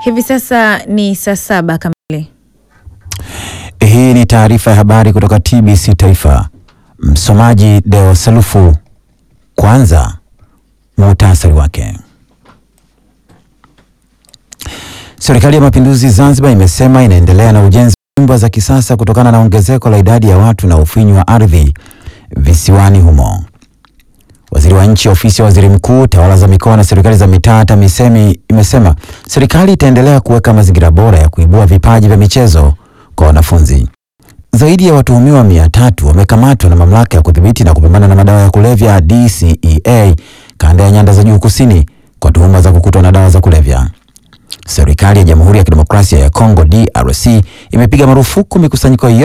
Hivi sasa ni saa saba kamili. Hii ni taarifa ya habari kutoka TBC Taifa. Msomaji Deo Salufu. Kwanza muhtasari wake. Serikali ya Mapinduzi Zanzibar imesema inaendelea na ujenzi wa nyumba za kisasa kutokana na ongezeko la idadi ya watu na ufinyu wa ardhi visiwani humo. Waziri wa Nchi, Ofisi ya Waziri Mkuu, Tawala za Mikoa na Serikali za Mitaa, TAMISEMI, imesema serikali itaendelea kuweka mazingira bora ya kuibua vipaji vya michezo kwa wanafunzi. Zaidi ya watuhumiwa mia tatu wamekamatwa na Mamlaka ya Kudhibiti na Kupambana na Madawa ya Kulevya DCEA kanda ya Nyanda za Juu Kusini kwa tuhuma za kukutwa na dawa za kulevya. Serikali ya Jamhuri ya Kidemokrasia ya Kongo DRC imepiga marufuku mikusanyiko yote